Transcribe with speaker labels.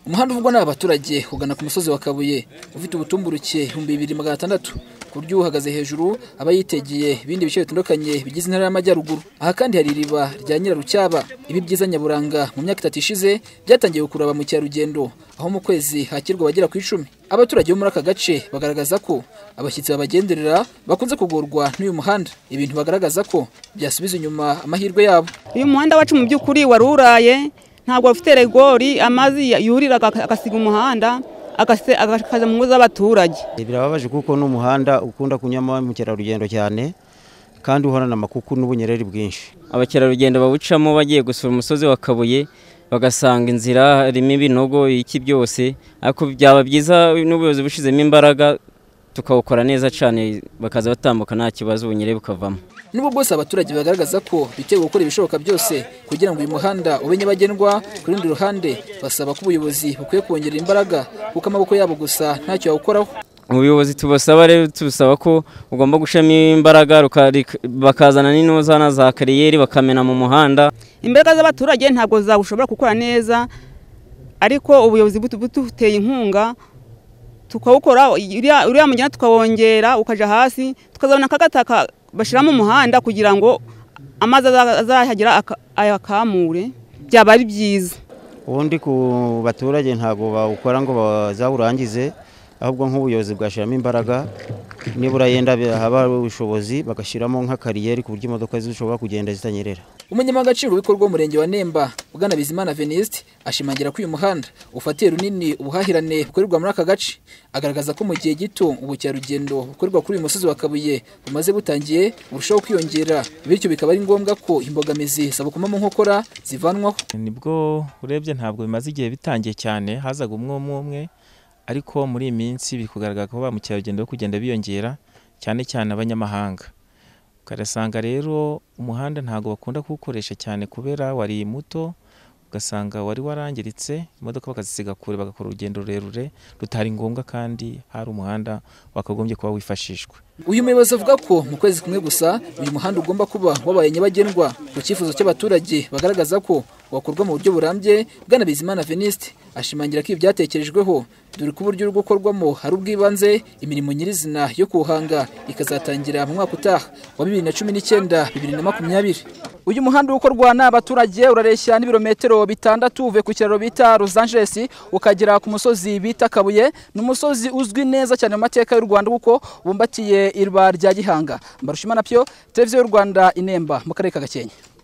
Speaker 1: umuhanda uvugwa n'aba baturage ugana ku musozi wa kabuye ufite ubutumburuke ibihumbi bibiri magana atandatu ku buryo uhagaze hejuru aba yitegeye ibindi bice bitandukanye bigize intara y'amajyaruguru aha kandi hari iriba rya nyirarucyaba ibi byiza nyaburanga mu myaka itatu ishize byatangiye gukurura ba mukerarugendo aho mu kwezi hakirwa abagera ku icumi abaturage bo muri aka gace bagaragaza ko abashyitsi babagenderera bakunze kugorwa n'uyu muhanda ibintu bagaragaza ko byasubiza inyuma amahirwe yabo
Speaker 2: uyu muhanda wacu mu by'ukuri wari uraye ntabwo bafite regori amazi yurira agasiga umuhanda agakaza mu ngo z'abaturage
Speaker 3: birababaje kuko n'umuhanda ukunda kunyama mukerarugendo cyane kandi uhorana amakuku n'ubunyereri bwinshi
Speaker 4: abakerarugendo bawucamo bagiye gusura umusozi wa kabuye bagasanga inzira harimo ibinogo iki byose ariko byaba byiza n'ubuyobozi bushyizemo imbaraga tukawukora neza cyane bakaza batambuka nta kibazo ubunyere bukavamo
Speaker 1: nubwo bwose abaturage bagaragaza ko bitewe gukora ibishoboka byose kugira ngo uyu muhanda ube nyabagendwa ku rundi ruhande basaba ko ubuyobozi bukwiye kongera imbaraga kuko amaboko yabo gusa ntacyo yawukoraho
Speaker 4: ubuyobozi tubasaba rero tubasaba ko ugomba gushyiramo imbaraga bakazana n'intuzana za kariyeri bakamena mu muhanda
Speaker 2: imbaraga z'abaturage ntabwo zawushobora gukora neza ariko ubuyobozi buduteye inkunga tukawukora uriya mugenda tukawongera ukajya hasi tukazabona akagataka bashyiramo umuhanda kugira ngo amazi azahagera ayakamure byaba ari byiza
Speaker 3: ubundi ku baturage ntabwo bawukora ngo bazawurangize ahubwo nk'ubuyobozi bwashyiramo imbaraga nibura yenda haba ubushobozi bagashyiramo nka kariyeri ku buryo imodoka zishobora kugenda zitanyerera
Speaker 1: umunyamagaciro w'ibikorwa w'umurenge wa nemba bwana bizimana veniste ashimangira ko uyu muhanda ufatiye runini ubuhahirane bukorerwa muri aka gace agaragaza ko mu gihe gito ubukerarugendo bukorerwa kuri uyu musozi wa kabuye bumaze butangiye burushaho kwiyongera bityo bikaba ari ngombwa ko imbogamizi zabukoma mu nkokora zivanwaho
Speaker 5: nibwo urebye ntabwo bimaze igihe bitangiye cyane hazaga umwe umwe ariko muri iyi minsi biri kugaragara ko ba mukerarugendo bari kugenda biyongera cyane cyane abanyamahanga ukarasanga rero umuhanda ntabwo bakunda kuwukoresha cyane kubera wari muto ugasanga wari warangiritse imodoka bakazisiga kure bagakora urugendo rurerure rutari ngombwa kandi hari umuhanda wakagombye kuba wifashishwa
Speaker 1: uyu muyobozi avuga ko mu kwezi kumwe gusa uyu muhanda ugomba kuba wabaye nyabagendwa ku cyifuzo cy'abaturage bagaragaza ko wakorwa mu buryo burambye bwana bizimana veniste ashimangira ko ibi byatekerejweho dore ko uburyo uri gukorwamo hari ubw'ibanze imirimo nyirizina yo kuwuhanga ikazatangira mu mwaka utaha wa bibiri na cumi n'icyenda bibiri na makumyabiri
Speaker 6: uyu muhanda ukorwa n'abaturage urareshya n'ibirometero bitandatu uvuye ku kiraro bita Los Angeles ukagera ku musozi bita Kabuye ni umusozi uzwi neza cyane mu mateka y'u Rwanda kuko bumbatiye irwa rya Gihanga Mbarushimana Pio televiziyo y'u Rwanda inemba mu karere ka Gakenke